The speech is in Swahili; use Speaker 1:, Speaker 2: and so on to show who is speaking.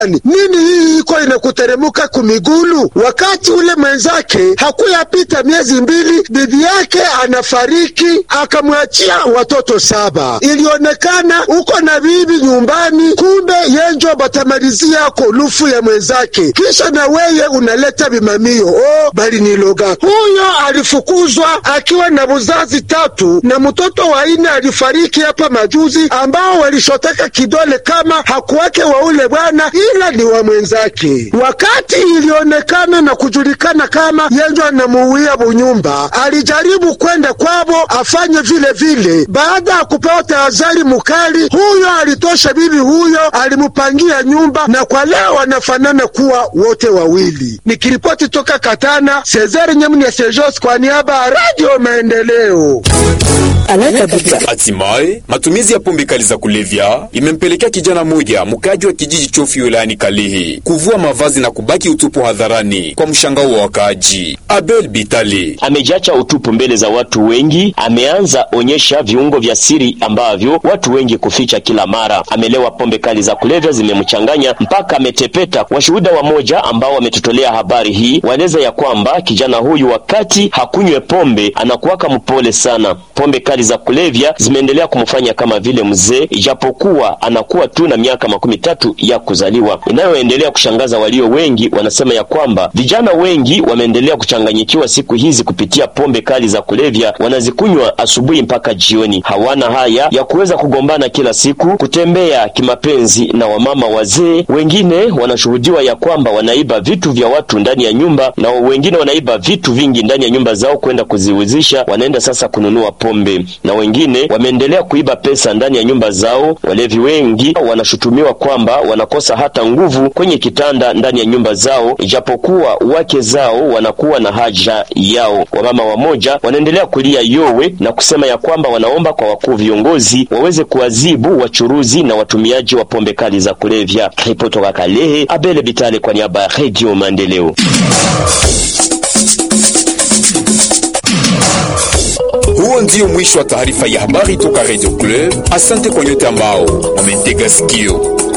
Speaker 1: nini hii iko inakuteremuka kumigulu? Wakati ule mwenzake hakuyapita miezi mbili, bibi yake anafariki, akamwachia watoto saba. Ilionekana uko na bibi nyumbani, kumbe yenjo batamalizia kolufu ya mwenzake, kisha na weye unaleta bimamio. Oh, bali niloga. Huyo alifukuzwa akiwa na buzazi tatu na mtoto wa ine alifariki hapa majuzi, ambao walishoteka kidole kama hakuwake wa ule bwana ila ni wa mwenzake. Wakati ilionekana na kujulikana kama yenjo anamuuia bunyumba, alijaribu kwenda kwabo afanye vile vile. Baada ya kupewa tahadhari mukali, huyo alitosha bibi huyo, alimupangia nyumba, na kwa leo wanafanana kuwa wote wawili. Nikiripoti toka Katana, Cesar Nyamuni Sejos kwa niaba ya Radio Maendeleo.
Speaker 2: Hatimaye matumizi ya pombe kali za kulevya imempelekea kijana mmoja mkaji wa kijiji Chofi wilayani Kalehe kuvua mavazi na kubaki utupu hadharani kwa mshangao wa wakaaji. Abel Bitale
Speaker 3: amejacha utupu mbele za watu wengi, ameanza onyesha viungo vya siri ambavyo watu wengi kuficha kila mara. Amelewa pombe kali za kulevya zimemchanganya mpaka ametepeta. Washuhuda wamoja ambao wametutolea habari hii waeleza ya kwamba kijana huyu wakati hakunywe pombe anakuwaka mpole sana. Pombe kali za kulevya zimeendelea kumfanya kama vile mzee, ijapokuwa anakuwa tu na miaka makumi tatu ya kuzaliwa. Inayoendelea kushangaza walio wengi, wanasema ya kwamba vijana wengi wameendelea kuchanganyikiwa siku hizi kupitia pombe kali za kulevya, wanazikunywa asubuhi mpaka jioni. Hawana haya ya kuweza kugombana kila siku, kutembea kimapenzi na wamama wazee. Wengine wanashuhudiwa ya kwamba wanaiba vitu vya watu ndani ya nyumba, na wengine wanaiba vitu vingi ndani ya nyumba zao kwenda kuziuzisha, wanaenda sasa kununua pombe, na wengine wameendelea kuiba pesa ndani ya nyumba zao. Walevi wengi wanashutumiwa kwamba wanakosa hata nguvu kwenye kitanda ndani ya nyumba zao, ijapokuwa wake zao wanakuwa na haja yao. Wamama wamoja wanaendelea kulia yowe na kusema ya kwamba wanaomba kwa wakuu viongozi waweze kuadhibu wachuruzi na watumiaji wa pombe kali za kulevya. Ripoti toka Kalehe, Abele Bitale kwa niaba ya Radio Maendeleo.
Speaker 2: Huo ndio mwisho wa taarifa ya habari toka Radio Club. Asante kwa nyote ambao wametega sikio.